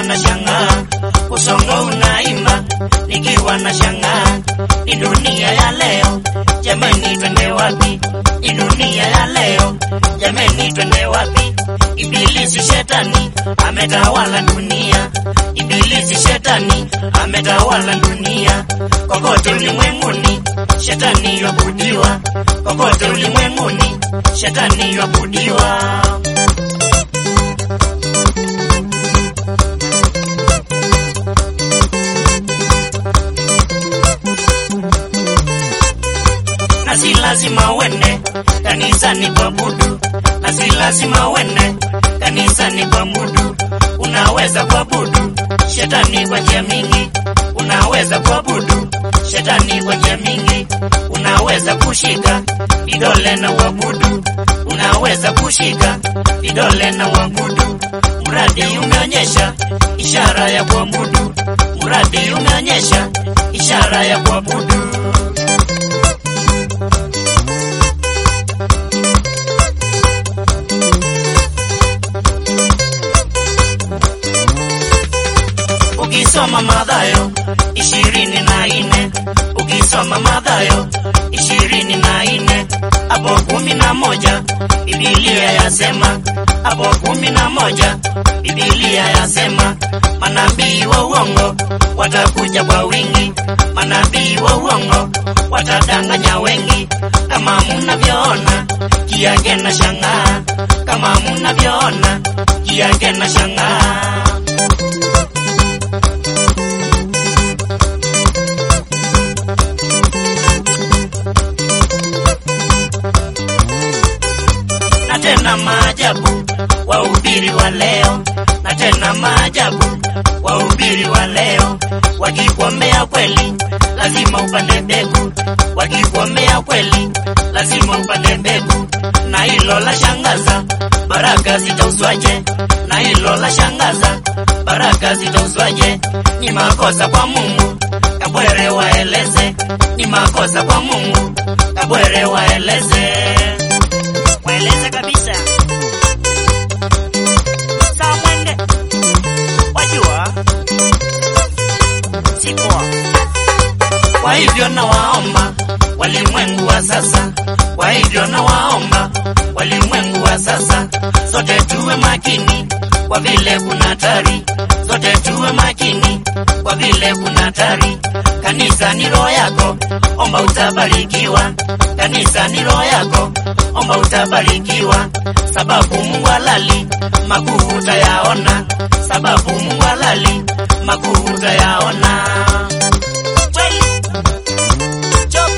na shangaa, usongo unaimba nikiwa na shangaa. Ni dunia ya leo, jamani, twende wapi? Ni dunia ya leo, jamani, twende wapi? Ibilisi shetani ametawala dunia, ibilisi shetani ametawala dunia. Kokote ulimwenguni shetani yabudiwa, kokote ulimwenguni shetani yabudiwa. na si lazima uende kanisani kuabudu, na si lazima uende kanisani kuabudu. Unaweza kuabudu shetani kwa njia mingi, unaweza kuabudu shetani kwa njia mingi. Unaweza kushika vidole na uabudu, unaweza kushika vidole na uabudu, mradi umeonyesha ishara ya kuabudu, mradi umeonyesha ishara ya kuabudu. Ukisoma Mathayo ishirini na nne ukisoma Mathayo ishirini na nne hapo kumi na moja Biblia yasema hapo kumi na moja Biblia yasema manabii wa uongo watakuja kwa wingi, manabii wa uongo watadanganya wengi, kama mnavyoona kiage na shangaa, kama mnavyoona kiage na shangaa. na tena maajabu wahubiri wa leo, na tena maajabu wahubiri wa leo, wakikuombea kweli lazima upande mbegu, wakikuombea kweli lazima upande mbegu, na hilo la shangaza, baraka zitauzwaje? Na hilo la shangaza, baraka zitauzwaje? Ni makosa kwa Mungu, kabwere waeleze, ni makosa kwa Mungu, kabwere waeleze waeleze kabisa. Sawa mwende, wajua si poa. Kwa hivyo nawaomba walimwengu wa sasa, kwa hivyo nawaomba walimwengu wa sasa, sote tuwe makini kwa vile kuna hatari, sote tuwe makini kwa vile kuna hatari. Kanisa ni roho yako, omba utabarikiwa. Kanisa ni roho yako, omba utabarikiwa, sababu Mungu halali makuu utayaona, sababu Mungu halali makuu utayaona. Kweli. Chop.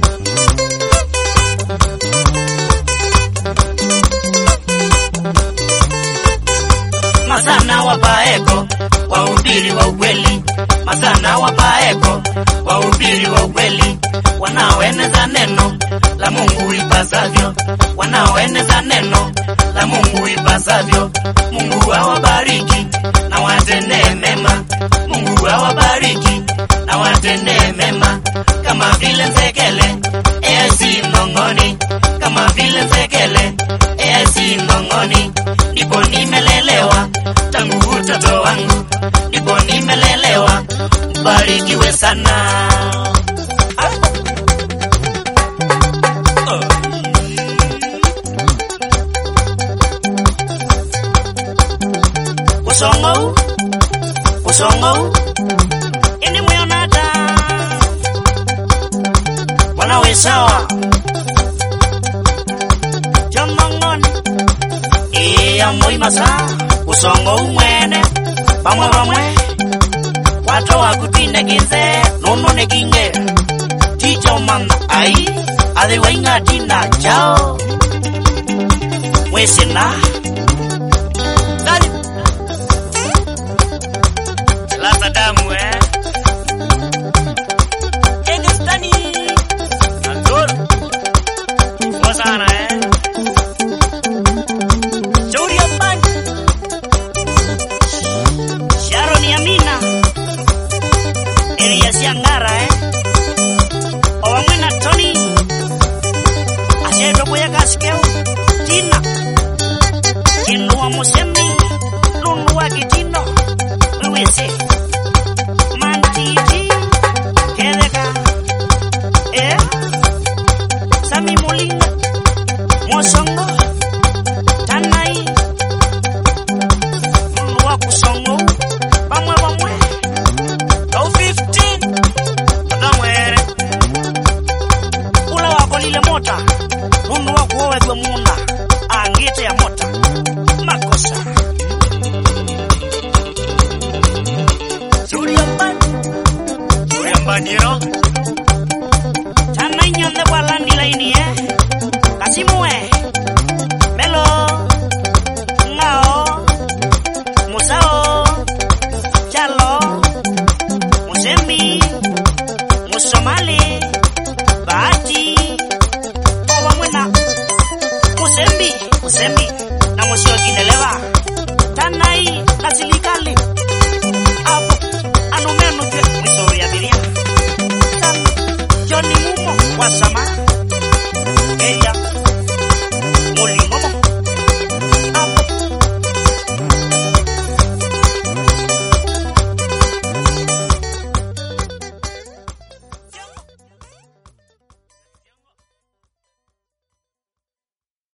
Masana wapaeko wahubiri wa ukweli, masana wapaeko wahubiri wa ukweli, wanaoeneza neno la Mungu ipasavyo, wanaoeneza neno la Mungu ipasavyo. Mungu awabariki na watendee mema, Mungu awabariki na watendee mema, kama vile nzekele esi ngongoni, kama vile nzekele esi ngongoni, ndipo nimelelewa tangu utoto wangu, ndipo nimelelewa. Mbarikiwe sana. Usongo, usongo, ini muyonata wanawe sawa jomongoni iya muimasa usongo umwene bamwe bamwe wato wakutinde kinze nunu nikinge ticho manda ai athe waingatina chao mwisina Dani. Laza damu eh Engestani Nzuri Poa sana eh Shauri ya mbani Sharon Yamina Elias Yangara eh Owamwena Tony Asheto Boya Kaskeu Tina Kinua Musemi Lunu wa Kitino Uriambaniro Tana inyonde bwalandi laini eh. Kasimue. Melo. Ngao. Musao. Chalo. Musembi. Musomali. Bahati. Owa mwena. Musembi. Musembi. Na musio kinelewa. Tanai la silikali. Apo. Anumenu ke. Misori abiria. Tana. Johnny Mumo wa Sama